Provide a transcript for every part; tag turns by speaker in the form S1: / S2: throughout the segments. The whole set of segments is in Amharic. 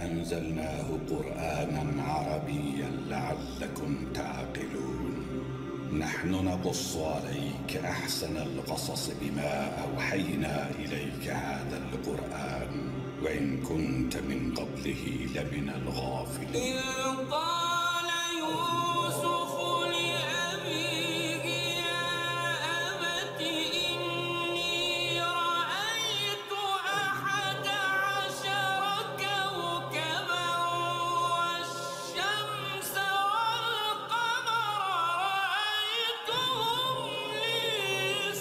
S1: أنزلناه قرآنا عربيا لعلكم تعقلون نحن نقص عليك أحسن القصص بما أوحينا إليك هذا القرآن وإن كنت من قبله لمن الغافلين
S2: إذ قال يوسف لأبيه يا أبت إني رأيت أحد عشر كوكبا والشمس والقمر رأيتهم لي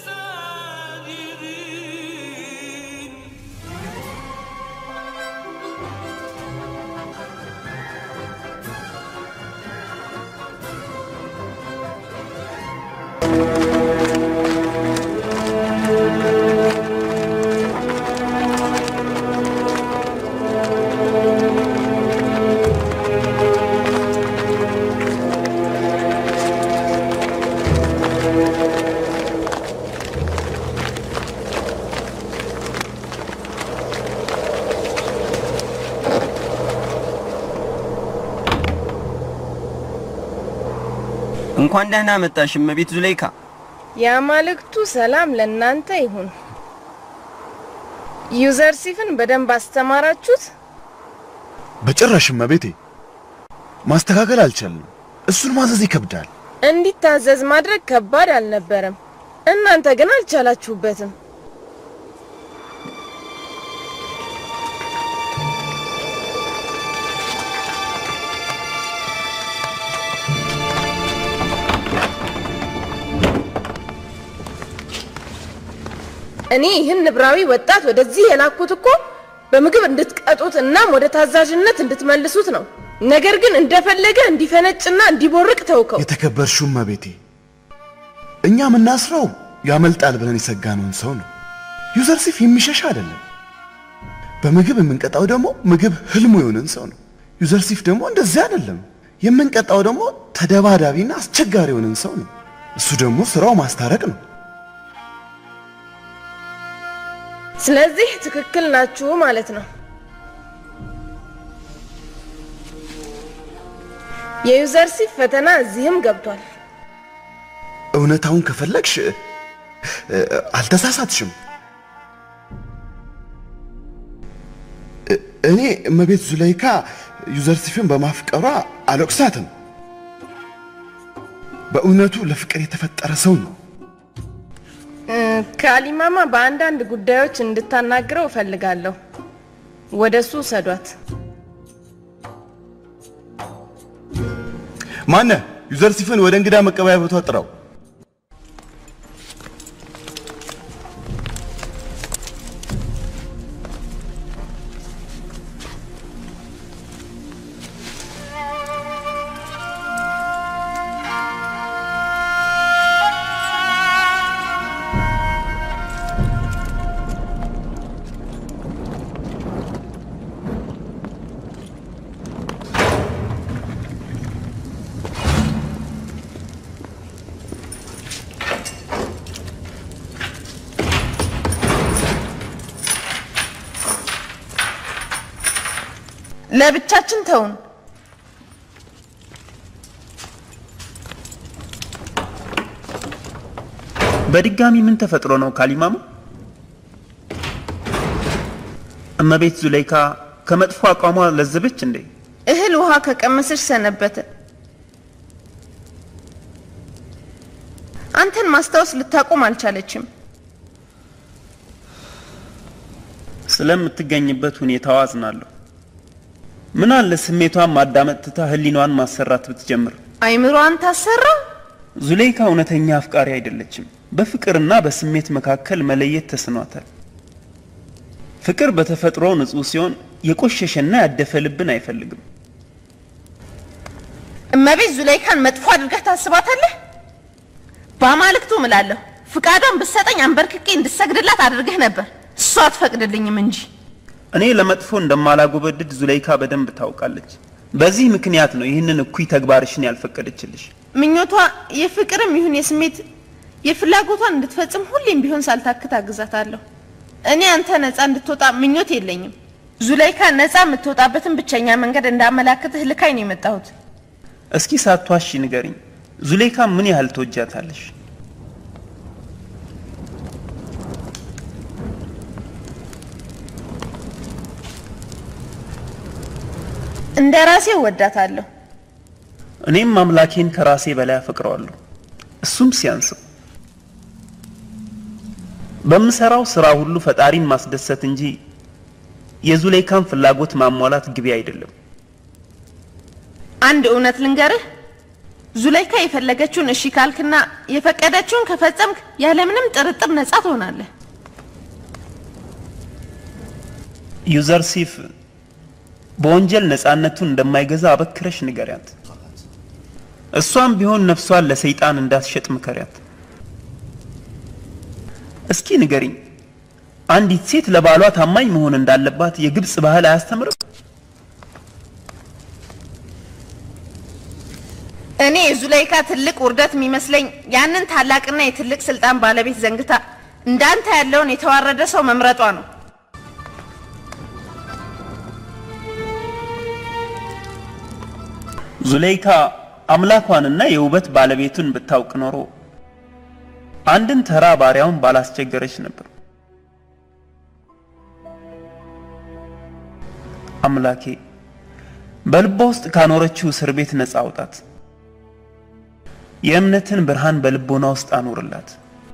S2: ساجدين
S3: እንኳን ደህና መጣሽ እመቤት ዙሌይካ።
S4: የአማልክቱ ሰላም ለእናንተ ይሁን። ዩዘርሲፍን በደንብ አስተማራችሁት?
S5: በጭራሽ እመቤቴ፣ ማስተካከል አልቻልንም። እሱን ማዘዝ ይከብዳል።
S4: እንዲታዘዝ ማድረግ ከባድ አልነበረም። እናንተ ግን አልቻላችሁበትም። እኔ ይህን ንብራዊ ወጣት ወደዚህ የላኩት እኮ በምግብ እንድትቀጡት እናም ወደ ታዛዥነት እንድትመልሱት ነው። ነገር ግን እንደፈለገ እንዲፈነጭና እንዲቦርቅ ተውከው።
S5: የተከበርሽው እመቤቴ፣ እኛ የምናስረው ያመልጣል ብለን የሰጋነውን ሰው ነው። ዩዘርሲፍ የሚሸሽ አይደለም። በምግብ የምንቀጣው ደግሞ ምግብ ህልሙ የሆነን ሰው ነው። ዩዘርሲፍ ደግሞ እንደዚህ አይደለም። የምንቀጣው ደግሞ ተደባዳቢና አስቸጋሪ የሆነን ሰው ነው። እሱ ደግሞ ስራው ማስታረቅ ነው።
S4: ስለዚህ ትክክል ናችሁ ማለት ነው። የዩዘርሲፍ ፈተና እዚህም ገብቷል።
S5: እውነታውን ከፈለግሽ እ- እ- አልተሳሳትሽም። እ- እኔ እመቤት ዙለይካ ዩዘርሲፍን በማፍቀሯ አልወቅሳትም። በእውነቱ ለፍቅር የተፈጠረ ሰው ነው።
S4: እ፣ ከአሊማማ በአንዳንድ ጉዳዮች እንድታናግረው እፈልጋለሁ። ወደ እሱ ውሰዷት።
S5: ማነ ዩዘርሲፍን ወደ እንግዳ መቀበያ ቦታ ጥራው።
S4: ለብቻችን ተውን።
S3: በድጋሚ ምን ተፈጥሮ ነው ካሊማሙ? እመቤት ዙሌይካ ከመጥፎ አቋሟ ለዘበች እንዴ?
S4: እህል ውሃ ከቀመሰች ሰነበተ። አንተን ማስታወስ ልታቆም አልቻለችም።
S3: ስለምትገኝበት ሁኔታዋ አዝናለሁ። ምን አለ ስሜቷን ማዳመጥ ትታ ህሊኗን ማሰራት ብትጀምር።
S4: አይምሮዋን ታሰራ።
S3: ዙሌይካ እውነተኛ አፍቃሪ አይደለችም። በፍቅርና በስሜት መካከል መለየት ተስኗታል። ፍቅር በተፈጥሮ ንጹህ ሲሆን የቆሸሸና ያደፈ ልብን አይፈልግም።
S4: እመቤት ዙለይካን መጥፎ አድርገህ ታስባታለህ? በአማልክቱ እምላለሁ ፍቃዷን ብትሰጠኝ አንበርክኬ እንድሰግድላት አድርገህ ነበር። እሷ አትፈቅድልኝም እንጂ
S3: እኔ ለመጥፎ እንደማላጎበድድ ዙሌይካ በደንብ ታውቃለች። በዚህ ምክንያት ነው ይህንን እኩይ ተግባርሽን ያልፈቀደችልሽ።
S4: ምኞቷ የፍቅርም ይሁን የስሜት የፍላጎቷን እንድትፈጽም ሁሌም ቢሆን ሳልታክት አግዛታለሁ። እኔ አንተ ነፃ እንድትወጣ ምኞት የለኝም። ዙለይካ ነፃ የምትወጣበትን ብቸኛ መንገድ እንዳመላክትህ ልካኝ ነው የመጣሁት።
S3: እስኪ ሳትዋሺ ንገሪኝ፣ ዙሌይካ ምን ያህል ትወጃታለሽ?
S4: እንደ ራሴ እወዳታለሁ።
S3: እኔም አምላኬን ከራሴ በላይ አፈቅረዋለሁ። እሱም ሲያንስም በምሰራው ስራ ሁሉ ፈጣሪን ማስደሰት እንጂ የዙሌይካን ፍላጎት ማሟላት ግቢ አይደለም።
S4: አንድ እውነት ልንገርህ፣ ዙለይካ የፈለገችውን እሺ ካልክና የፈቀደችውን ከፈጸምክ ያለምንም ጥርጥር ነፃ ትሆናለህ።
S3: ዩዘርሲፍ በወንጀል ነፃነቱን እንደማይገዛ አበክረሽ ንገሪያት። እሷም ቢሆን ነፍሷን ለሰይጣን እንዳትሸጥ ምከሪያት። እስኪ ንገሪኝ፣ አንዲት ሴት ለባሏ ታማኝ መሆን እንዳለባት የግብፅ ባህል አያስተምርም?
S4: እኔ የዙለይካ ትልቅ ውርደት የሚመስለኝ ያንን ታላቅና የትልቅ ስልጣን ባለቤት ዘንግታ እንዳንተ ያለውን የተዋረደ ሰው መምረጧ ነው።
S3: ዙሌይካ አምላኳንና የውበት ባለቤቱን ብታውቅ ኖሮ አንድን ተራ ባሪያውን ባላስቸገረች ነበር። አምላኬ በልቧ ውስጥ ካኖረችው እስር ቤት ነፃ አውጣት። የእምነትን ብርሃን በልቦና ውስጥ አኖርላት።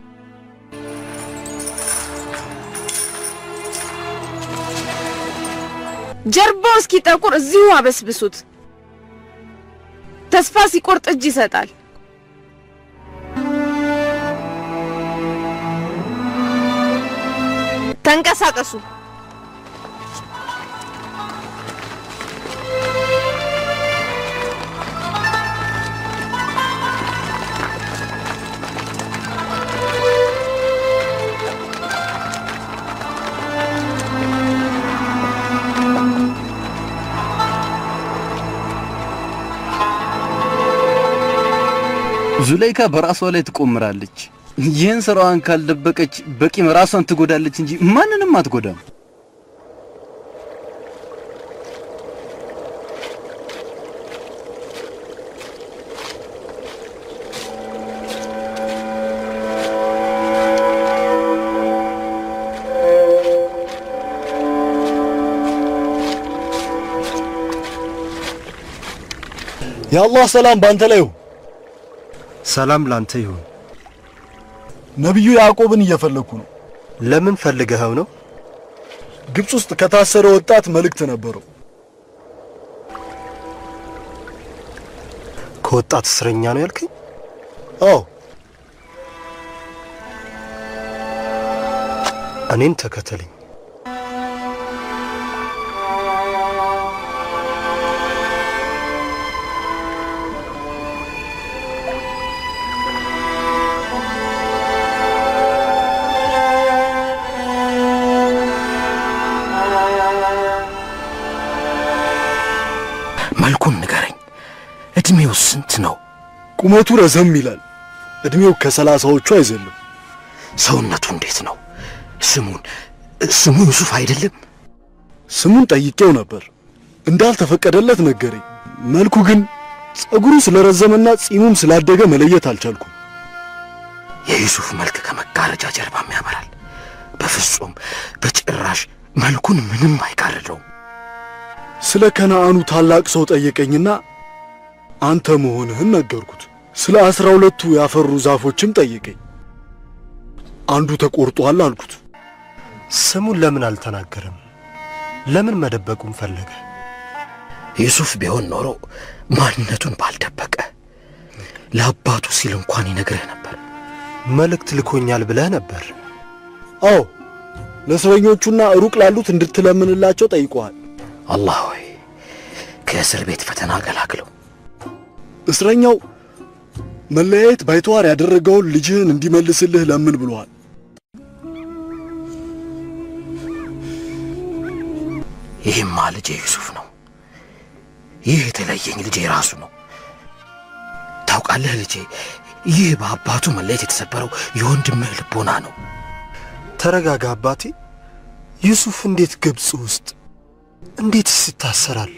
S4: ጀርባው እስኪጠቁር እዚሁ አበስብሱት። ተስፋ ሲቆርጥ እጅ ይሰጣል። ተንቀሳቀሱ።
S6: ዙለይካ በራሷ ላይ ትቆምራለች። ይህን ስራዋን ካልደበቀች በቂም ራሷን ትጎዳለች እንጂ ማንንም አትጎዳም።
S7: የአላህ ሰላም ባንተ ላይ ይሁን።
S8: ሰላም ላንተ ይሁን።
S7: ነቢዩ ያዕቆብን እየፈለግኩ ነው።
S8: ለምን ፈልገኸው ነው?
S7: ግብፅ ውስጥ ከታሰረ ወጣት መልእክት ነበረው።
S8: ከወጣት እስረኛ ነው ያልከኝ?
S7: አዎ
S8: እኔን ተከተለኝ።
S9: መልኩን ንገረኝ። እድሜው ስንት ነው?
S7: ቁመቱ ረዘም ይላል። እድሜው ከሰላሳዎቹ አይዘልም።
S9: ሰውነቱ እንዴት ነው? ስሙን ስሙ ዩሱፍ አይደለም?
S7: ስሙን ጠይቄው ነበር እንዳልተፈቀደለት ነገረኝ። መልኩ ግን ጸጉሩ ስለረዘመና ጺሙም ስላደገ መለየት አልቻልኩም።
S9: የዩሱፍ መልክ ከመጋረጃ ጀርባም ያበራል። በፍጹም በጭራሽ መልኩን ምንም አይጋርደውም።
S7: ስለ ከነአኑ ታላቅ ሰው ጠየቀኝና አንተ መሆንህን ነገርኩት። ስለ አስራ ሁለቱ ያፈሩ ዛፎችም ጠየቀኝ። አንዱ ተቆርጧል አልኩት።
S8: ስሙን ለምን አልተናገረም? ለምን መደበቁን ፈለገ?
S9: ዩሱፍ ቢሆን ኖሮ ማንነቱን ባልደበቀ፣ ለአባቱ ሲል እንኳን ይነግርህ ነበር።
S8: መልእክት ልኮኛል ብለህ ነበር።
S7: አዎ ለእስረኞቹና ሩቅ ላሉት እንድትለምንላቸው ጠይቀዋል።
S9: አላህ ሆይ ከእስር ቤት ፈተና ገላግለው።
S7: እስረኛው መለያየት ባይተዋር ያደረገውን ልጅህን እንዲመልስልህ ለምን ብሏል።
S9: ይህማ ልጄ ዩሱፍ ነው። ይህ የተለየኝ ልጄ ራሱ ነው። ታውቃለህ ልጄ፣ ይህ በአባቱ መለየት የተሰበረው የወንድምህ ልቦና ነው።
S8: ተረጋጋ አባቴ። ዩሱፍ እንዴት ግብፅ ውስጥ እንዴትስ ይታሰራል?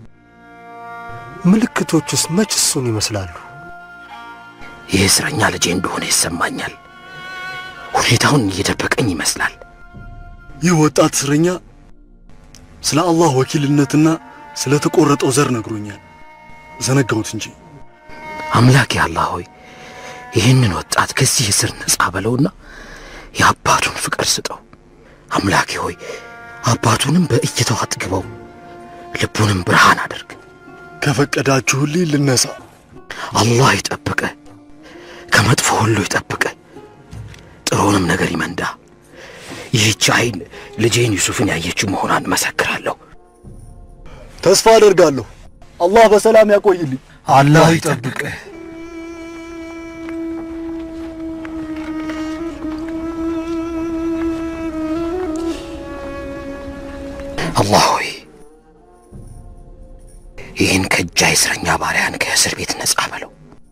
S8: ምልክቶቹስ መች እሱን ይመስላሉ?
S9: ይህ እስረኛ ልጄ እንደሆነ ይሰማኛል። ሁኔታውን እየደበቀኝ ይመስላል።
S7: ይህ ወጣት እስረኛ ስለ አላህ ወኪልነትና ስለ ተቆረጠው ዘር ነግሮኛል። ዘነጋሁት እንጂ
S9: አምላኬ አላህ ሆይ ይህንን ወጣት ከዚህ እስር ነጻ በለውና የአባቱን ፍቅር ስጠው። አምላኬ ሆይ አባቱንም በእይታው አጥግበው፣ ልቡንም ብርሃን አድርግ።
S7: ከፈቀዳችሁልኝ ልነሳ።
S9: አላህ ይጠብቀ፣ ከመጥፎ ሁሉ ይጠብቀ፣ ጥሩንም ነገር ይመንዳ። ይህች አይን ልጄን ዩሱፍን ያየችው መሆኗን እመሰክራለሁ።
S7: ተስፋ አደርጋለሁ። አላህ በሰላም ያቆይልኝ።
S8: አላህ ይጠብቅህ።
S9: አላህ ሆይ ይህን ከእጃይ እስረኛ ባሪያን ከእስር ቤት ነጻ በለው።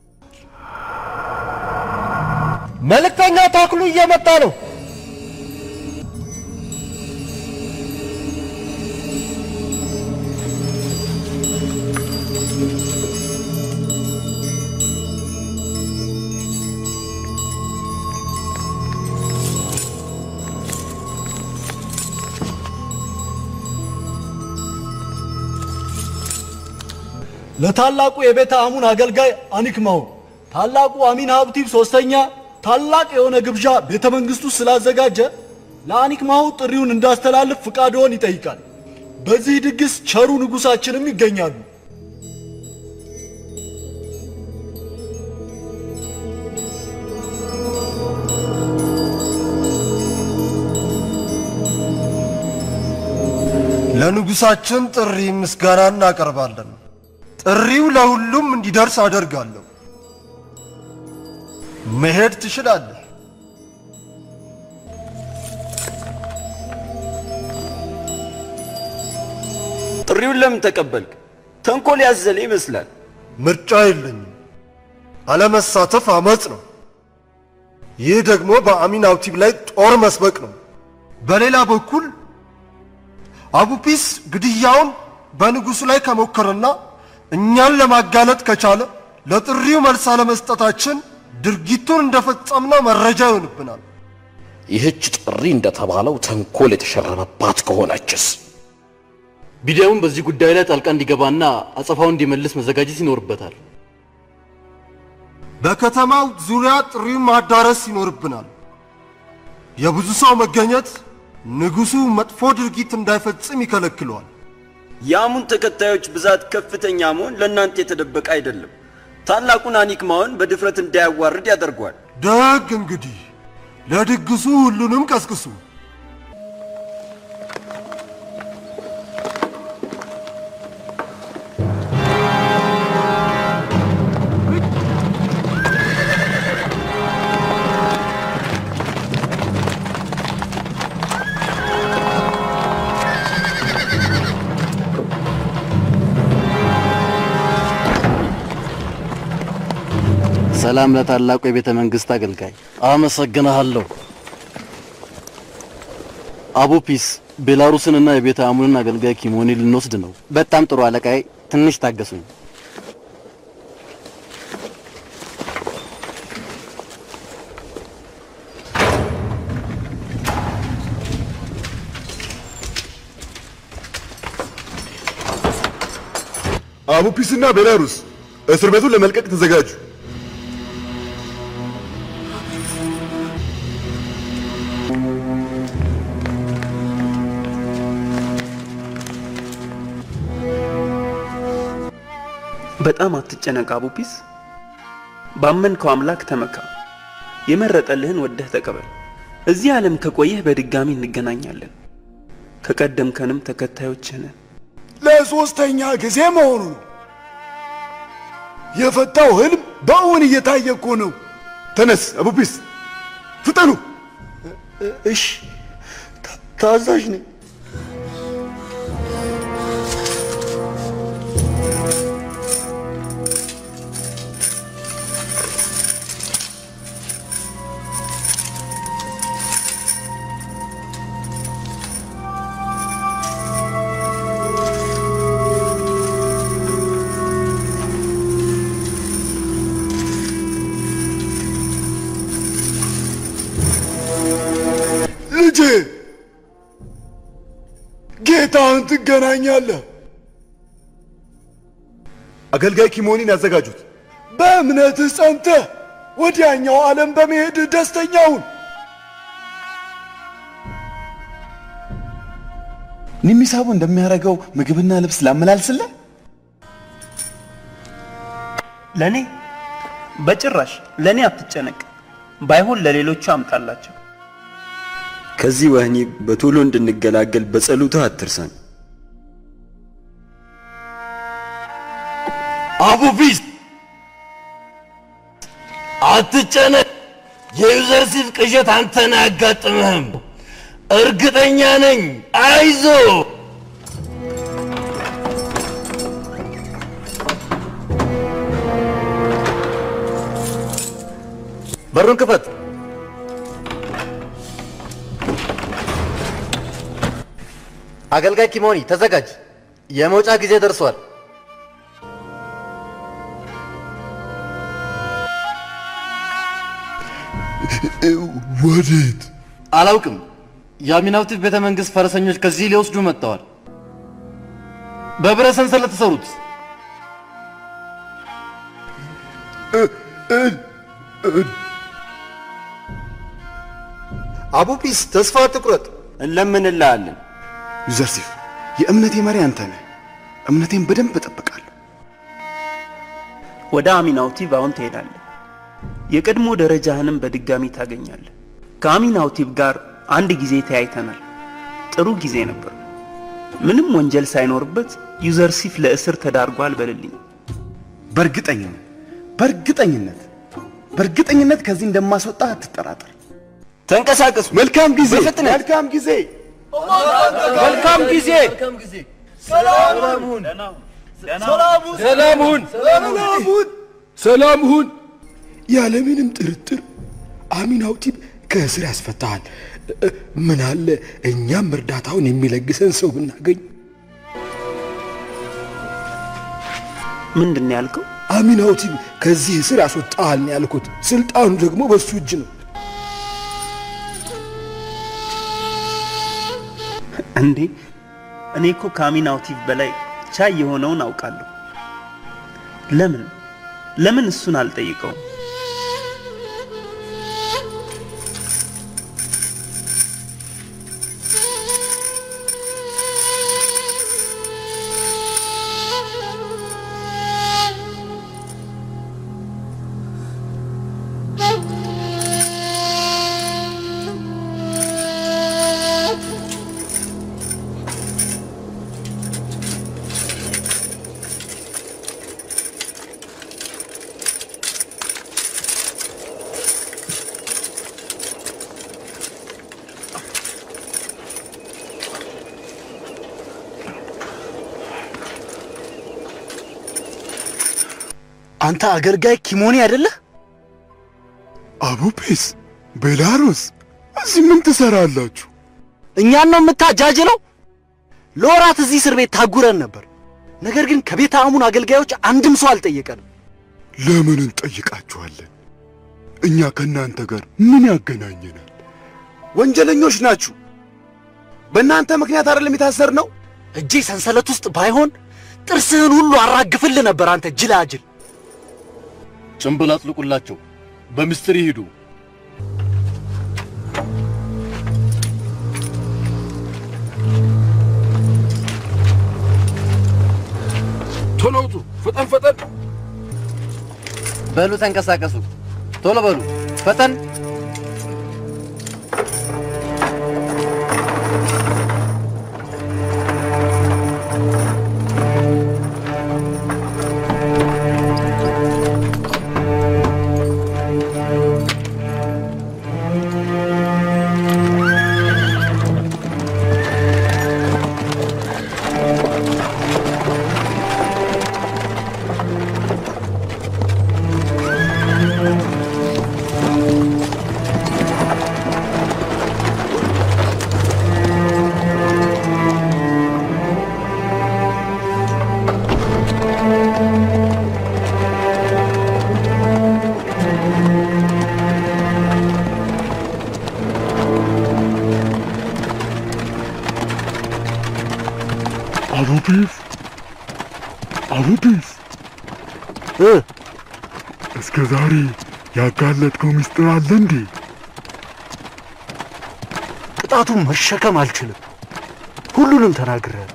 S8: መልእክተኛ ታክሉ እየመጣ ነው።
S7: ለታላቁ የቤተ አሙን አገልጋይ አኒክማው ታላቁ አሚን ሀብቲብ ሶስተኛ ታላቅ የሆነ ግብዣ ቤተ መንግስቱ ስላዘጋጀ ለአኒክማው ጥሪውን እንዳስተላልፍ ፍቃድዎን ይጠይቃል። በዚህ ድግስ ቸሩ ንጉሳችንም ይገኛሉ።
S8: ለንጉሳችን ጥሪ ምስጋና እናቀርባለን። ጥሪው ለሁሉም እንዲደርስ አደርጋለሁ። መሄድ ትችላለህ።
S10: ጥሪውን ለምን ተቀበልክ? ተንኮል ያዘለ ይመስላል።
S8: ምርጫ የለኝም። አለመሳተፍ አመፅ ነው። ይህ ደግሞ በአሚን አውቲብ ላይ ጦር መስበቅ ነው። በሌላ በኩል አቡፒስ ግድያውን በንጉሱ ላይ ከሞከረና እኛን ለማጋለጥ ከቻለ ለጥሪው መልስ አለመስጠታችን ድርጊቱን እንደፈጸምነው መረጃ ይሆንብናል።
S9: ይህች ጥሪ እንደተባለው ተንኮል የተሸረበባት ከሆነችስ?
S6: ቢዲያውን በዚህ ጉዳይ ላይ ጣልቃ እንዲገባና አጸፋውን እንዲመልስ መዘጋጀት ይኖርበታል።
S8: በከተማው ዙሪያ ጥሪውን ማዳረስ ይኖርብናል። የብዙ ሰው መገኘት ንጉሱ መጥፎ ድርጊት እንዳይፈጽም ይከለክለዋል።
S10: የአሙን ተከታዮች ብዛት ከፍተኛ መሆን ለእናንተ የተደበቀ አይደለም። ታላቁን አኒክማውን በድፍረት እንዳያዋርድ ያደርገዋል።
S8: ደግ እንግዲህ ለድግሱ ሁሉንም ቀስቅሱ።
S6: ሰላም ለታላቁ የቤተ መንግስት አገልጋይ። አመሰግናለሁ። አቡፒስ ቤላሩስንና የቤተ አሙንን አገልጋይ ኪሞኒ ልንወስድ ነው።
S11: በጣም ጥሩ አለቃዬ፣ ትንሽ ታገሱኝ።
S5: አቡፒስና ቤላሩስ እስር ቤቱን ለመልቀቅ ተዘጋጁ።
S3: በጣም አትጨነቅ አቡፒስ። ባመንከው አምላክ ተመካ። የመረጠልህን ወደህ ተቀበል። እዚህ ዓለም ከቆየህ በድጋሚ እንገናኛለን። ከቀደምከንም ተከታዮችህ ነን።
S12: ለሶስተኛ ጊዜ መሆኑ ነው። የፈታው ህልም በእውን እየታየ እኮ ነው።
S5: ተነስ አቡፒስ፣ ፍጠኑ።
S12: እሺ፣ ታዛዥ ነኝ። ጌታህን ትገናኛለህ።
S5: አገልጋይ ኪሞኒን ያዘጋጁት።
S12: በእምነትህ ጸንተህ ወዲያኛው ዓለም በመሄድህ ደስተኛውን
S5: ኒሚሳቡ እንደሚያደርገው ምግብና ልብስ ላመላልስልህ።
S3: ለእኔ በጭራሽ ለእኔ አትጨነቅ። ባይሆን ለሌሎቹ አምጣላቸው።
S10: ከዚህ ወህኒ በቶሎ እንድንገላገል በጸሎትህ አትርሳን።
S9: አቡፊስ አትጨነቅ። የዩዘርሲፍ ቅዠት አንተን አያጋጥምህም። እርግጠኛ ነኝ። አይዞ
S11: በሩን ክፈት። አገልጋይ ኪሞኒ ተዘጋጅ። የመውጫ ጊዜ ደርሷል።
S12: ወዴት?
S6: አላውቅም። የአሚናውቲቭ ቤተ መንግስት ፈረሰኞች ከዚህ ሊወስዱ መጥተዋል። በብረት ሰንሰለት ተሰሩት።
S8: አቡፒስ ተስፋ አትቁረጥ፣
S10: እንለምንልሃለን።
S5: ዩዘርሲፍ የእምነቴ መሪ አንተ ነህ። እምነቴን በደንብ እጠብቃለሁ።
S3: ወደ አሚናውቲቭ አሁን ትሄዳለህ። የቀድሞ ደረጃህንም በድጋሚ ታገኛለህ። ከአሚናውቲቭ ጋር አንድ ጊዜ ተያይተናል። ጥሩ ጊዜ ነበር። ምንም ወንጀል ሳይኖርበት ዩዘርሲፍ ለእስር ተዳርጓል በልልኝ።
S5: በእርግጠኝነት በእርግጠኝነት በእርግጠኝነት ከዚህ እንደማስወጣ አትጠራጠር።
S10: ተንቀሳቀሱ።
S5: መልካም ጊዜ፣
S10: በፍጥነት።
S5: መልካም ጊዜ።
S10: መልካም ጊዜ።
S12: ሰላም ሁን።
S7: ሰላም ሁን። ሰላም ሁን። ያለምንም ጥርጥር አሚናውቲብ ከእስር ያስፈታሃል። እ- ምን አለ እኛም እርዳታውን የሚለግሰን ሰው ብናገኝ።
S3: ምንድን ነው ያልከው?
S7: አሚናውቲብ ከዚህ እስር ያስወጣሃል ነው ያልኩት። ስልጣኑ ደግሞ በሱ እጅ ነው።
S3: እንዴ እኔ እኮ ከአሚናውቲቭ በላይ ቻይ የሆነውን አውቃለሁ። ለምን ለምን እሱን አልጠይቀውም?
S5: አንተ አገልጋይ ኪሞኒ አይደለህ?
S12: አቡፔስ፣ ቤላሩስ እዚህ ምን ትሰራላችሁ?
S9: እኛን ነው የምታጃጅለው? ለወራት እዚህ እስር ቤት ታጉረን ነበር። ነገር ግን ከቤተ አሙን አገልጋዮች አንድም ሰው አልጠየቀንም።
S12: ለምን እንጠይቃችኋለን? እኛ ከእናንተ ጋር ምን ያገናኘናል?
S5: ወንጀለኞች ናችሁ። በእናንተ ምክንያት አይደለም የታሰር ነው።
S9: እጄ ሰንሰለት ውስጥ ባይሆን ጥርስህን ሁሉ አራግፍልህ ነበር። አንተ ጅላጅል
S6: ጭንብል አጥልቁላቸው፣ በምስጢር ይሂዱ።
S7: ቶሎ ውጡ! ፈጠን ፈጠን!
S6: በሉ ተንቀሳቀሱ፣ ቶሎ በሉ፣ ፈጠን።
S12: አቡዲስ እስከ ዛሬ ያጋለጥከው ምስጢር አለ እንዴ?
S7: ቅጣቱን መሸከም አልችልም። ሁሉንም ተናግሬያለሁ።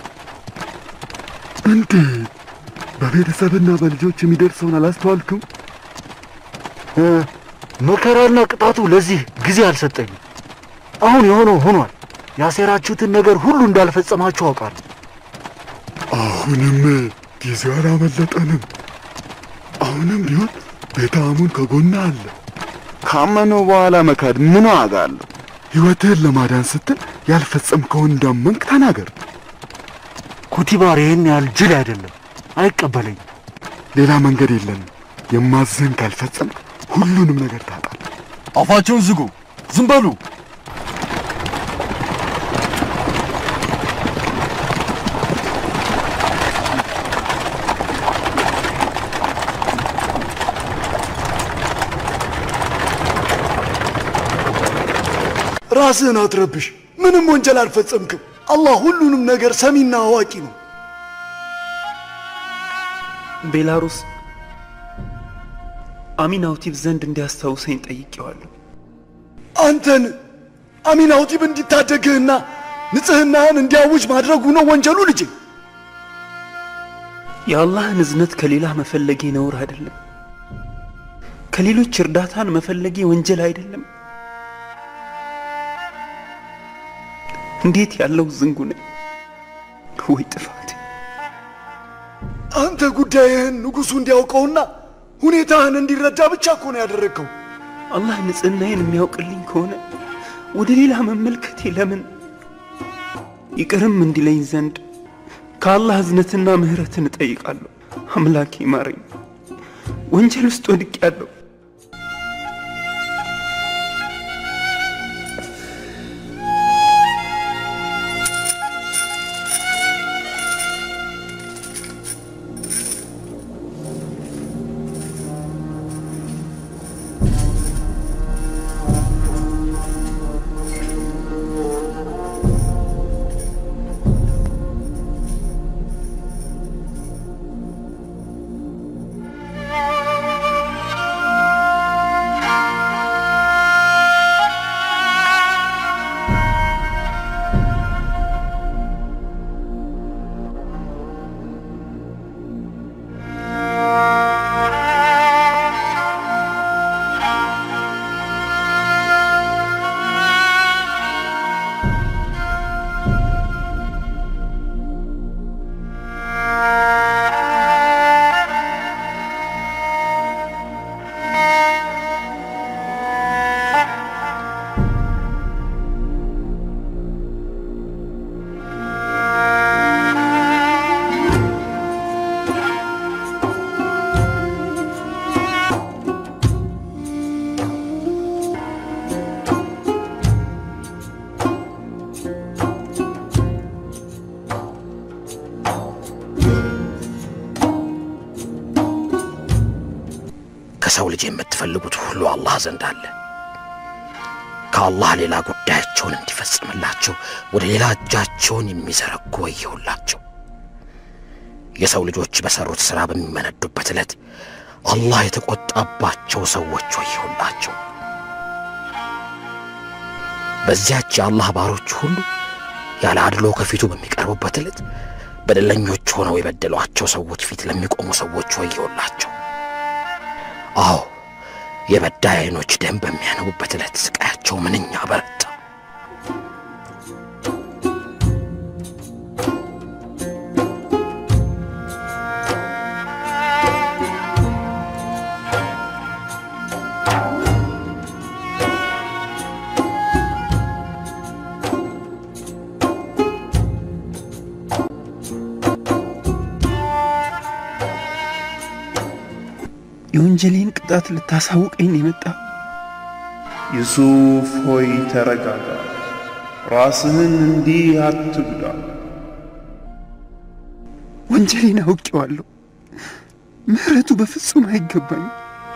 S12: እንዴት? በቤተሰብና በልጆች የሚደርሰውን አላስተዋልክም?
S7: እ፣ መከራና ቅጣቱ ለዚህ ጊዜ አልሰጠኝም። አሁን የሆነው ሆኗል። ያሴራችሁትን ነገር ሁሉ እንዳልፈጸማችሁ አውቃለሁ።
S12: አሁንም ጊዜው አላመለጠንም። አሁንም ቢሆን ቤተ አሙን ከጎና አለ። ካመነው በኋላ መካድ ምን ዋጋ አለው? ሕይወትህን ለማዳን ስትል ያልፈጸምከውን እንዳመንክ ተናገር።
S7: ኩቲባር ይህን ያህል ጅል አይደለም፣ አይቀበለኝም።
S12: ሌላ መንገድ የለንም። የማዝህን ካልፈጸምክ ሁሉንም ነገር ታጣለህ።
S6: አፋቸውን ዝጉ፣ ዝም በሉ።
S7: ራስህን አትረብሽ። ምንም ወንጀል አልፈጸምክም። አላህ ሁሉንም ነገር ሰሚና አዋቂ ነው።
S3: ቤላሩስ አሚናውቲቭ ዘንድ እንዲያስታውሰኝ ጠይቄዋለሁ።
S7: አንተን አሚን አውጢብ እንዲታደግህና ንጽህናህን እንዲያውጅ ማድረጉ ነው ወንጀሉ ልጄ።
S3: የአላህን እዝነት ከሌላ መፈለጌ ነውር አይደለም። ከሌሎች እርዳታን መፈለጌ ወንጀል አይደለም። እንዴት ያለው ዝንጉ ነኝ! ወይ ጥፋቴ!
S7: አንተ ጉዳይህን ንጉሡ እንዲያውቀውና ሁኔታህን እንዲረዳ ብቻ እኮ ነው ያደረግከው።
S3: አላህ ንጽህናዬን የሚያውቅልኝ ከሆነ ወደ ሌላ መመልከቴ ለምን? ይቅርም እንዲለኝ ዘንድ ከአላህ እዝነትና ምህረትን እጠይቃለሁ። አምላኬ ማረኝ፣ ወንጀል ውስጥ ወድቄያለሁ።
S9: ከሰው ልጅ የምትፈልጉት ሁሉ አላህ ዘንድ አለ። ከአላህ ሌላ ጉዳያቸውን እንዲፈጽምላቸው ወደ ሌላ እጃቸውን የሚዘረጉ ወየውላቸው። የሰው ልጆች በሰሩት ሥራ በሚመነዱበት ዕለት አላህ የተቆጣባቸው ሰዎች ወየውላቸው። በዚያች የአላህ ባሮች ሁሉ ያለ አድሎ ከፊቱ በሚቀርቡበት ዕለት በደለኞች ሆነው የበደሏቸው ሰዎች ፊት ለሚቆሙ ሰዎች ወየውላቸው። አዎ የበዳይ ዓይኖች ደም በሚያነቡበት ዕለት ስቃያቸው ምንኛ በረታ።
S3: የወንጀሌን ቅጣት ልታሳውቀኝ ነው የመጣ።
S13: ዩሱፍ ሆይ ተረጋጋ፣ ራስህን እንዲህ አትጉዳ።
S3: ወንጀሌን አውቄዋለሁ። ምህረቱ በፍጹም አይገባኝም።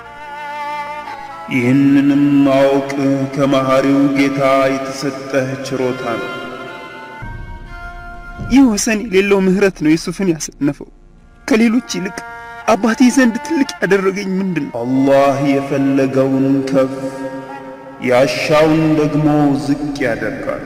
S13: ይህንንም ማወቅ ከመሐሪው ጌታ የተሰጠህ ችሮታ ነው።
S3: ይህ ወሰን የሌለው ምህረት ነው ዩሱፍን ያሰነፈው። ከሌሎች ይልቅ አባቴ ዘንድ ትልቅ ያደረገኝ ምንድን ነው?
S13: አላህ የፈለገውን ከፍ ያሻውን ደግሞ ዝቅ ያደርጋል።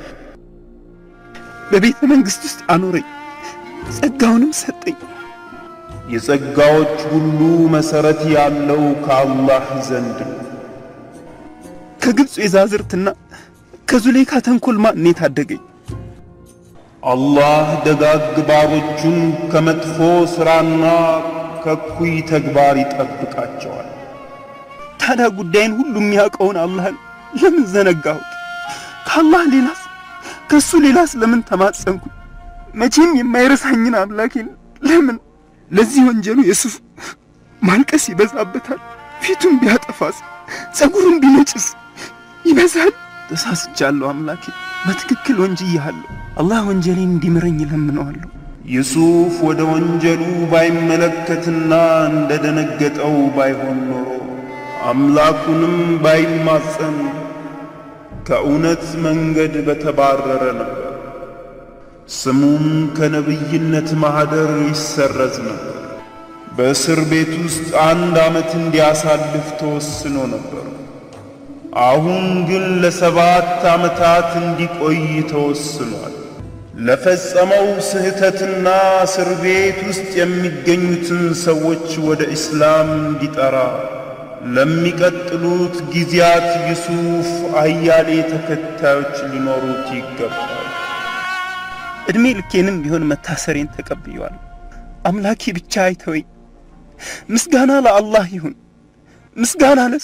S3: በቤተ መንግሥት ውስጥ አኖረኝ፣ ጸጋውንም ሰጠኝ።
S13: የጸጋዎች ሁሉ መሠረት ያለው ከአላህ ዘንድ ነው።
S3: ከግብፅ የዛዝርትና ከዙሌካ ተንኮል ማን የታደገኝ?
S13: አላህ ደጋግ ባሮቹን ከመጥፎ ሥራና ከኩይ ተግባር ይጠብቃቸዋል።
S3: ታዲያ ጉዳይን ሁሉ የሚያውቀውን አላህን ለምን ዘነጋሁት? ከአላህ ሌላስ ከሱ ሌላስ ለምን ተማጸንኩ? መቼም የማይረሳኝን አምላኬን ለምን ለዚህ ወንጀሉ የሱፍ ማልቀስ ይበዛበታል። ፊቱን ቢያጠፋስ ጸጉሩን ቢነጭስ ይበዛል። ተሳስቻለሁ አምላኬ፣ በትክክል ወንጅያለሁ። አላህ ወንጀሌን እንዲምረኝ እለምነዋለሁ።
S13: ዩሱፍ ወደ ወንጀሉ ባይመለከትና እንደደነገጠው ባይሆን ኖሮ አምላኩንም ባይማጸን ከእውነት መንገድ በተባረረ ነበር። ስሙም ከነቢይነት ማኅደር ይሰረዝ ነበር። በእስር ቤት ውስጥ አንድ ዓመት እንዲያሳልፍ ተወስኖ ነበር። አሁን ግን ለሰባት ዓመታት እንዲቆይ ተወስኗል። ለፈጸመው ስህተትና እስር ቤት ውስጥ የሚገኙትን ሰዎች ወደ ኢስላም እንዲጠራ ለሚቀጥሉት ጊዜያት ዩሱፍ አያሌ ተከታዮች ሊኖሩት ይገባል።
S3: ዕድሜ ልኬንም ቢሆን መታሰሬን ተቀብየዋለሁ። አምላኬ ብቻ አይተወኝ። ምስጋና ለአላህ ይሁን፣ ምስጋና ለሱ።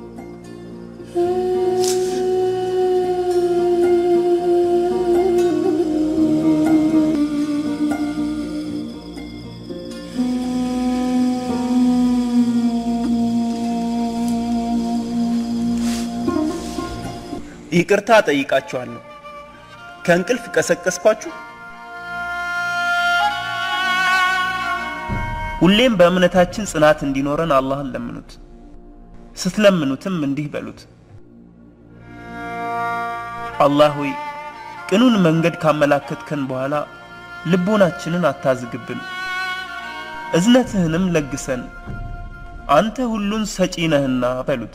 S3: ይቅርታ ጠይቃችኋለሁ። ከእንቅልፍ ቀሰቀስኳችሁ? ሁሌም በእምነታችን ጽናት እንዲኖረን አላህን ለምኑት። ስትለምኑትም እንዲህ በሉት፣ አላህ ሆይ ቅኑን መንገድ ካመላከትከን በኋላ ልቦናችንን አታዝግብን፣ እዝነትህንም ለግሰን፣ አንተ ሁሉን ሰጪ ነህና በሉት።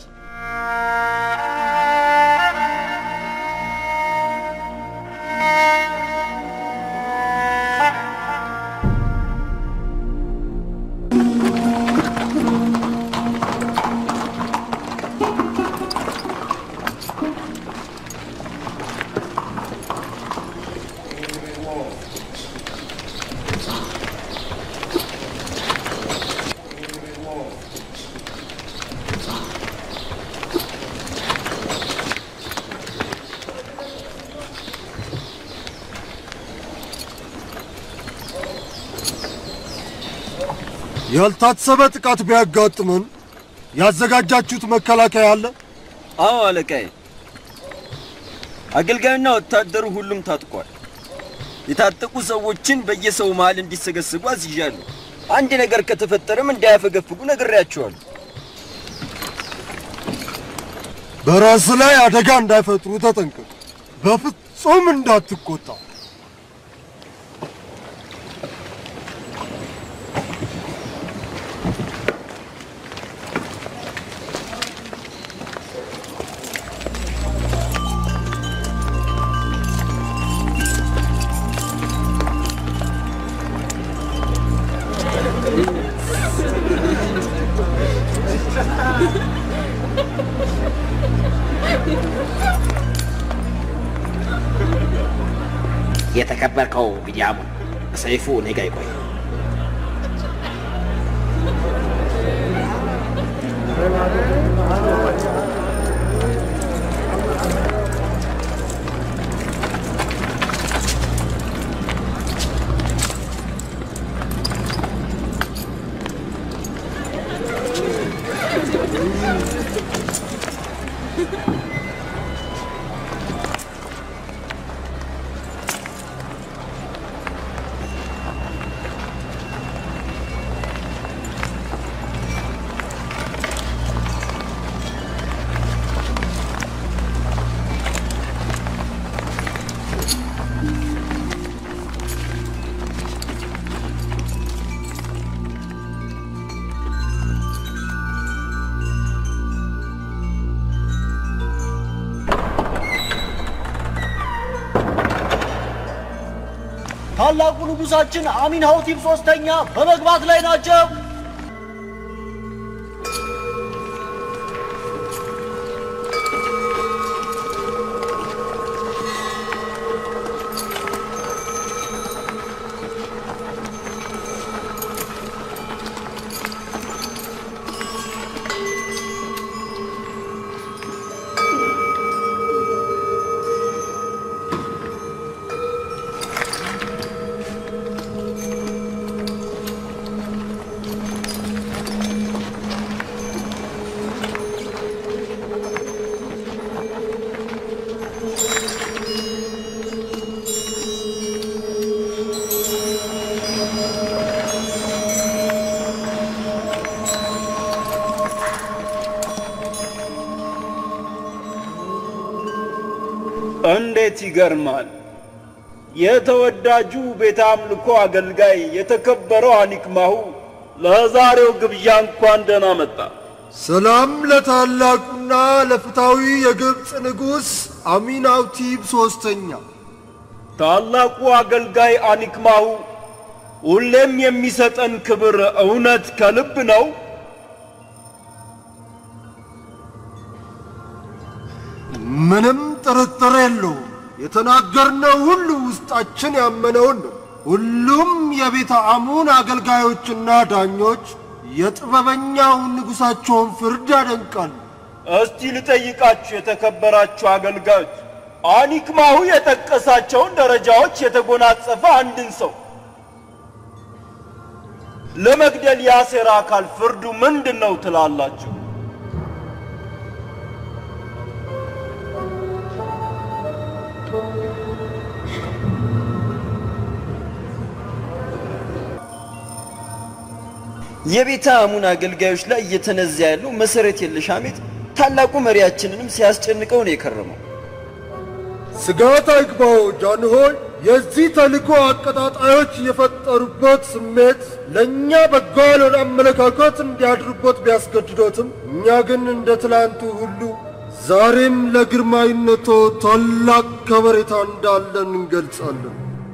S7: ያልታሰበ ጥቃት ቢያጋጥመን ያዘጋጃችሁት መከላከያ አለ?
S10: አዎ አለቃዬ። አገልጋዩና ወታደሩ ሁሉም ታጥቋል። የታጠቁ ሰዎችን በየሰው መሃል እንዲሰገስጉ አዝዣለሁ። አንድ ነገር ከተፈጠረም እንዳያፈገፍጉ ነግሬያቸዋለሁ።
S7: በራስ ላይ አደጋ እንዳይፈጥሩ ተጠንቀቅ። በፍጹም እንዳትቆጣ።
S9: የተከበርከው ቢንያሙን ሰይፉ እኔ ጋ ይቆይ።
S14: ታላቁ ንጉሳችን አሚን ሀውቲብ ሶስተኛ በመግባት ላይ ናቸው።
S13: እንዴት ይገርማል! የተወዳጁ ቤተ አምልኮ አገልጋይ የተከበረው አኒክማሁ ለዛሬው ግብዣ እንኳን ደህና መጣ።
S15: ሰላም ለታላቁና ለፍታዊ የግብፅ ንጉሥ አሚናውቲብ ሶስተኛ።
S13: ታላቁ አገልጋይ አኒክማሁ ሁሌም የሚሰጠን ክብር እውነት ከልብ ነው?
S15: ምንም ጥርጥር የለውም። የተናገርነው ሁሉ ውስጣችን ያመነውን ነው። ሁሉም የቤተ አሙን አገልጋዮችና ዳኞች የጥበበኛውን ንጉሣቸውን ፍርድ ያደንቃሉ።
S13: እስቲ ልጠይቃችሁ የተከበራችሁ አገልጋዮች፣ አኒክማሁ የጠቀሳቸውን ደረጃዎች የተጎናጸፈ አንድን ሰው ለመግደል ያሴረ አካል ፍርዱ ምንድን ነው ትላላችሁ?
S10: የቤተ አሙን አገልጋዮች ላይ እየተነዛ ያለው መሰረት የለሽ ሐሜት ታላቁ መሪያችንንም ሲያስጨንቀው ነው የከረመው።
S15: ስጋት አይግባው ጃንሆይ። የዚህ ተልእኮ አቀጣጣዮች የፈጠሩበት ስሜት ለእኛ በጎ ያልሆነ አመለካከት እንዲያድሩበት ቢያስገድዶትም እኛ ግን እንደ ትላንቱ ሁሉ ዛሬም ለግርማዊነቶ ታላቅ ከበሬታ እንዳለን እንገልጻለን።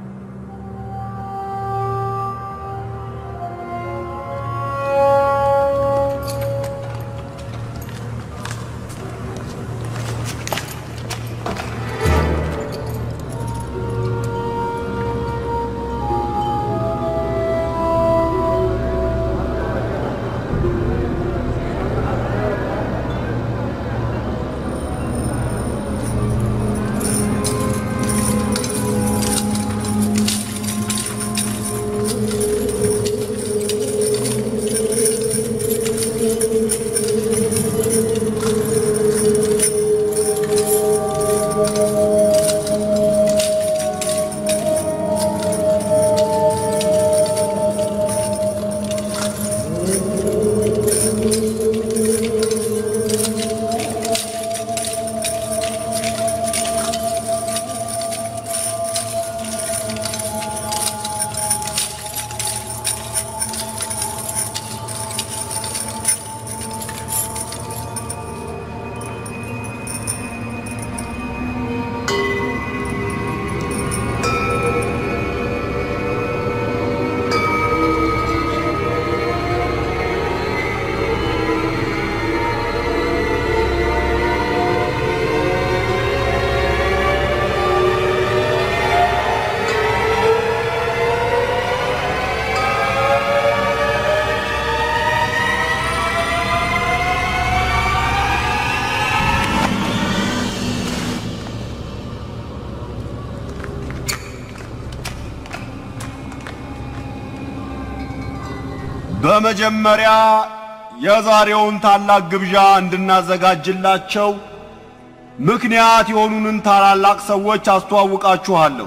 S16: በመጀመሪያ የዛሬውን ታላቅ ግብዣ እንድናዘጋጅላቸው ምክንያት የሆኑንን ታላላቅ ሰዎች አስተዋውቃችኋለሁ።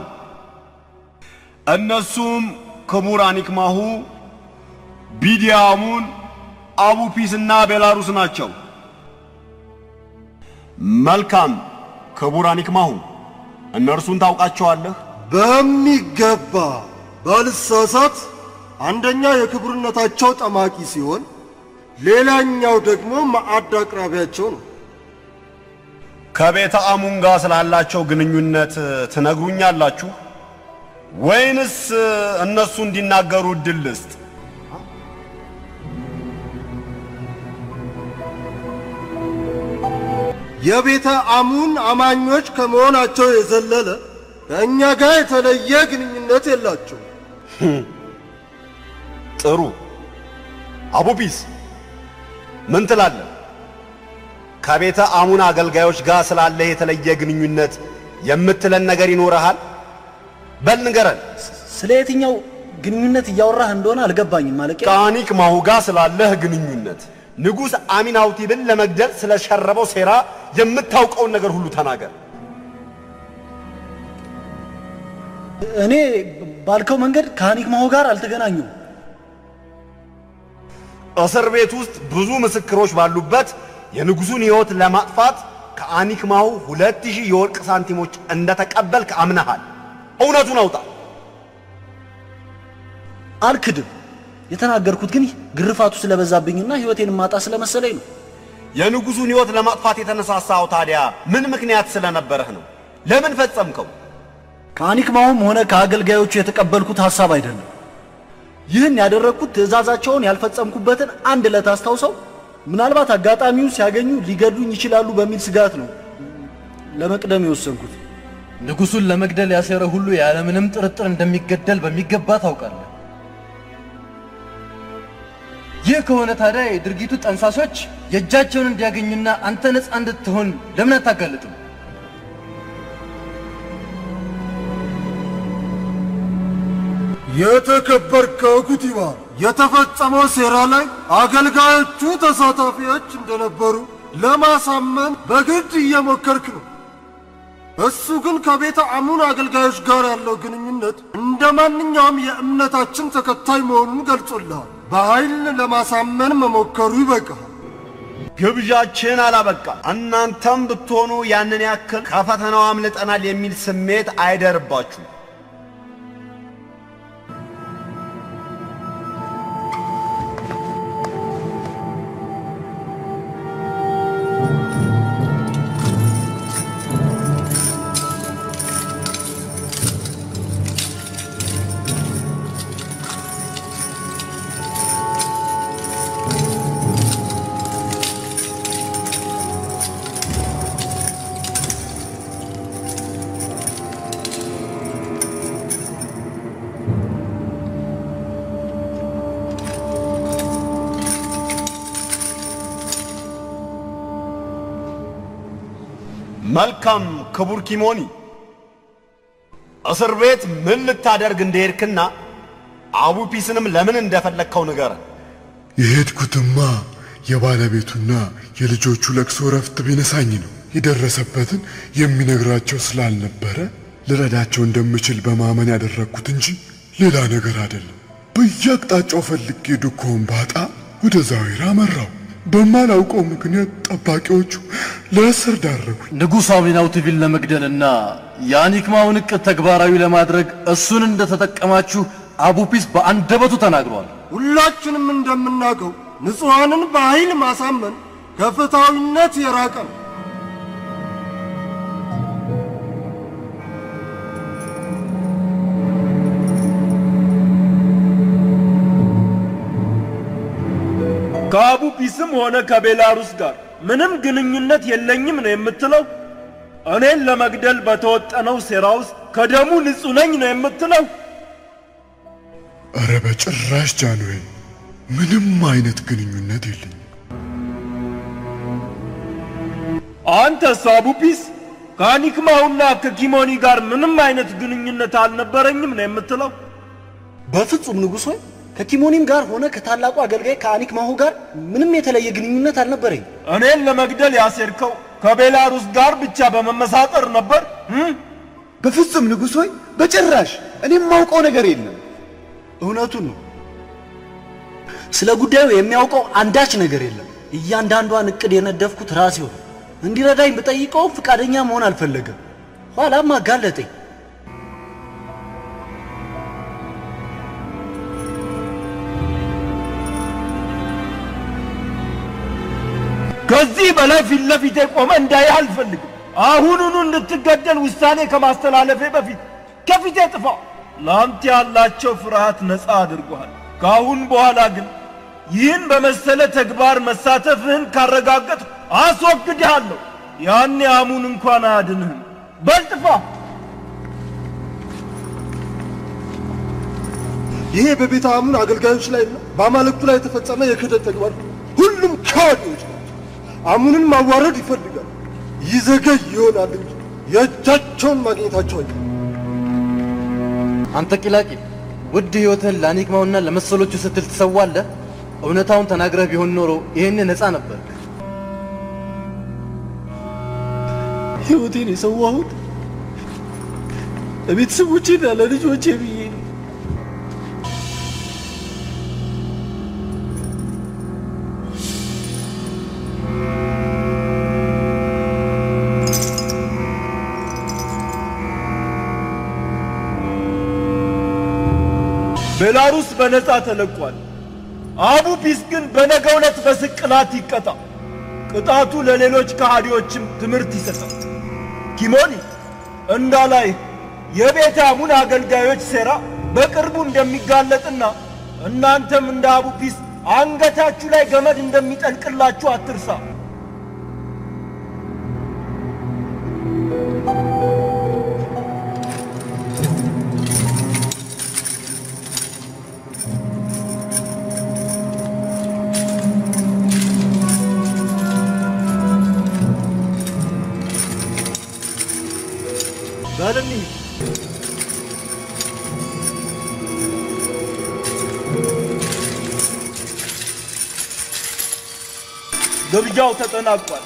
S16: እነሱም ክቡር አኒክማሁ፣ ቢዲያሙን፣ አቡፒስና ቤላሩስ ናቸው። መልካም ክቡር አኒክማሁ፣ እነርሱን ታውቃቸዋለህ?
S15: በሚገባ ባልሳሳት አንደኛ የክቡርነታቸው ጠማቂ ሲሆን ሌላኛው ደግሞ ማዕድ አቅራቢያቸው ነው።
S16: ከቤተ አሙን ጋር ስላላቸው ግንኙነት ትነግሩኛላችሁ? ወይንስ እነሱ እንዲናገሩ እድል ልስጥ?
S15: የቤተ አሙን አማኞች ከመሆናቸው የዘለለ ከእኛ ጋር የተለየ ግንኙነት የላቸው።
S16: ጥሩ አቡፒስ ምን ትላለህ? ከቤተ አሙን አገልጋዮች ጋር ስላለህ የተለየ ግንኙነት የምትለን ነገር ይኖረሃል? በል ንገረን።
S14: ስለ የትኛው ግንኙነት እያወራህ እንደሆነ አልገባኝም። ማለቂያ
S16: ከአኒክ ማሁ ጋር ስላለህ ግንኙነት ንጉሥ አሚናውቲብን ለመግደል ስለሸረበው ሴራ የምታውቀውን ነገር ሁሉ ተናገር።
S14: እኔ ባልከው መንገድ ከአኒክ ማሁ ጋር አልተገናኙም።
S16: እስር ቤት ውስጥ ብዙ ምስክሮች ባሉበት የንጉሡን ሕይወት ለማጥፋት ከአኒክ ማሁ ሁለት ሺህ የወርቅ ሳንቲሞች እንደተቀበልክ አምነሃል። እውነቱን አውጣ።
S14: አልክድም። የተናገርኩት ግን ግርፋቱ ስለበዛብኝና ሕይወቴን ማጣ ስለመሰለኝ ነው።
S16: የንጉሡን ሕይወት ለማጥፋት የተነሳሳው ታዲያ ምን ምክንያት ስለነበረህ ነው? ለምን ፈጸምከው?
S14: ከአኒክ ማሁም ሆነ ከአገልጋዮቹ የተቀበልኩት ሐሳብ አይደለም። ይህን ያደረግኩት ትእዛዛቸውን ያልፈጸምኩበትን አንድ ዕለት አስታውሰው ምናልባት አጋጣሚውን ሲያገኙ ሊገድሉኝ ይችላሉ በሚል ስጋት ነው ለመቅደም የወሰንኩት።
S6: ንጉሱን ለመግደል ያሴረ ሁሉ ያለምንም ጥርጥር እንደሚገደል በሚገባ ታውቃለህ። ይህ ከሆነ ታዲያ የድርጊቱ ጠንሳሾች የእጃቸውን እንዲያገኙና አንተ ነፃ እንድትሆን ለምን አታጋልጥም?
S15: የተከበርከው ኩቲባ፣ የተፈጸመው ሴራ ላይ አገልጋዮቹ ተሳታፊዎች እንደነበሩ ለማሳመን በግድ እየሞከርክ ነው። እሱ ግን ከቤተ አሙን አገልጋዮች ጋር ያለው ግንኙነት እንደ ማንኛውም የእምነታችን ተከታይ መሆኑን ገልጾልሃል። በኃይል ለማሳመን መሞከሩ ይበቃል።
S16: ግብዣችን አላበቃ። እናንተም ብትሆኑ ያንን ያክል ከፈተናው አምልጠናል የሚል ስሜት አይደርባችሁ። መልካም ክቡር ኪሞኒ፣ እስር ቤት ምን ልታደርግ እንደሄድክና አቡፒስንም ለምን እንደፈለግከው ንገረን።
S12: የሄድኩትማ የባለቤቱና የልጆቹ ለቅሶ ረፍት ቢነሳኝ ነው። የደረሰበትን የሚነግራቸው ስላልነበረ ልረዳቸው እንደምችል በማመን ያደረግኩት እንጂ ሌላ ነገር አይደለም። በየአቅጣጫው ፈልጌ ዱኮውን ባጣ ወደ ዛዊራ መራው። በማላውቀው ምክንያት ጠባቂዎቹ ለእስር ዳረጉኝ።
S6: ንጉሥ አሚናውቲቪን ለመግደልና የአኒክማውን ዕቅድ ተግባራዊ ለማድረግ እሱን እንደተጠቀማችሁ አቡፒስ በአንደበቱ ተናግሯል።
S15: ሁላችንም እንደምናውቀው ንጹሐንን በኃይል ማሳመን ከፍትሐዊነት የራቀ ነው።
S13: ከአቡፒስም ሆነ ከቤላሩስ ጋር ምንም ግንኙነት የለኝም ነው የምትለው? እኔን ለመግደል በተወጠነው ሴራ ውስጥ ከደሙ ንጹሕ ነኝ ነው የምትለው?
S12: እረ በጭራሽ ጃንዌል፣ ምንም አይነት ግንኙነት የለኝም።
S13: አንተስ አቡፒስ ከአኒክማውና ከኪሞኒ ጋር ምንም አይነት ግንኙነት አልነበረኝም ነው የምትለው?
S14: በፍጹም ንጉሥ ሆይ ከኪሞኒም ጋር ሆነ ከታላቁ አገልጋይ ከአኒክ ማሁ ጋር ምንም የተለየ ግንኙነት አልነበረኝ።
S13: እኔን ለመግደል ያሴርከው ከቤላሩስ ጋር ብቻ በመመሳጠር ነበር?
S5: በፍጹም ንጉሥ ሆይ በጭራሽ እኔም ማውቀው ነገር የለም።
S14: እውነቱን ነው። ስለ ጉዳዩ የሚያውቀው አንዳች ነገር የለም። እያንዳንዷን እቅድ የነደፍኩት ራሴው ነው። እንዲረዳኝ ብጠይቀውም ፈቃደኛ መሆን አልፈለገም። ኋላም አጋለጠኝ።
S13: ከዚህ በላይ ፊት ለፊቴ ቆመ እንዳይህ አልፈልግም። አሁኑኑ እንድትገደል ውሳኔ ከማስተላለፌ በፊት ከፊቴ ጥፋ። ለአንተ ያላቸው ፍርሃት ነፃ አድርጎሃል። ከአሁን በኋላ ግን ይህን በመሰለ ተግባር መሳተፍህን ካረጋገጥ አስወግድሃለሁ። ያኔ አሙን እንኳን አያድንህም። በልጥፋ!
S15: ይሄ በቤተ አሙን አገልጋዮች ላይ እና በአማልክቱ ላይ የተፈጸመ የክህደት ተግባር ነው። ሁሉም ከሃዲዎች ናቸው። አሙንን ማዋረድ ይፈልጋል። ይዘገይ ይሆናል እንጂ የእጃቸውን ማግኘታቸው አይቀርም።
S11: አንተ ቂላቂል ውድ ሕይወትህን ለአኒክማውና ለመሰሎቹ ስትል ትሰዋለህ። እውነታውን ተናግረህ ቢሆን ኖሮ ይሄን ነፃ ነበር።
S14: ሕይወቴን የሰዋሁት ለቤተሰቦቼና ለልጆቼ ብዬ ነው።
S13: ቤላሩስ በነፃ ተለቋል። አቡ ፒስ ግን በነገ ዕለት በስቅላት ይቀጣ። ቅጣቱ ለሌሎች ከሃዲዎችም ትምህርት ይሰጣል። ኪሞኒ እንዳላይ የቤተ አሙን አገልጋዮች ሴራ በቅርቡ እንደሚጋለጥና እናንተም እንደ አቡ ፒስ አንገታችሁ ላይ ገመድ እንደሚጠልቅላችሁ አትርሳ። በል እንሂድ። ግብዣው ተጠናቋል።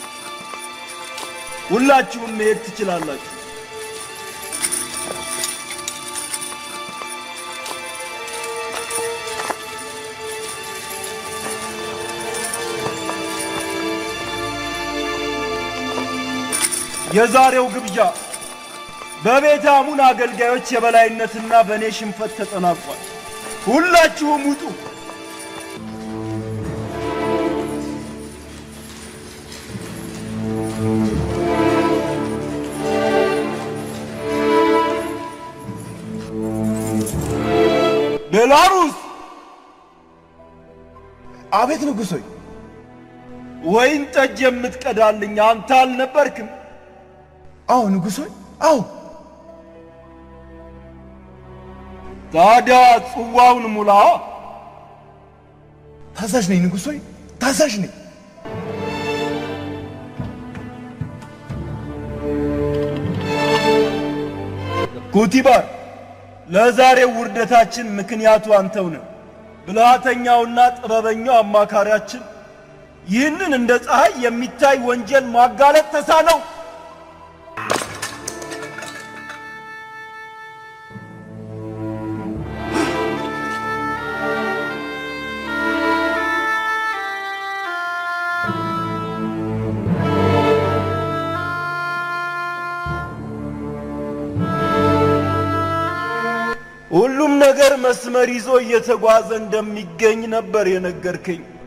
S13: ሁላችሁም መሄድ ትችላላችሁ። የዛሬው ግብዣ በቤተ አሙን አገልጋዮች የበላይነትና በእኔ ሽንፈት ተጠናቋል። ሁላችሁም ውጡ። ቤላሩስ!
S5: አቤት ንጉሥ ሆይ።
S13: ወይን ጠጅ የምትቀዳልኝ አንተ አልነበርክም?
S5: አዎ ንጉሥ ሆይ፣ አዎ።
S13: ታዲያ ጽዋውን ሙላ።
S5: ታዛዥ ነኝ ንጉሥ ሆይ፣ ታዛዥ ነኝ።
S13: ኩቲባር፣ ለዛሬው ውርደታችን ምክንያቱ አንተው ነህ። ብልሃተኛውና ጥበበኛው አማካሪያችን ይህንን እንደ ፀሐይ የሚታይ ወንጀል ማጋለጥ ተሳነው። ሁሉም ነገር መስመር ይዞ እየተጓዘ እንደሚገኝ ነበር የነገርከኝ።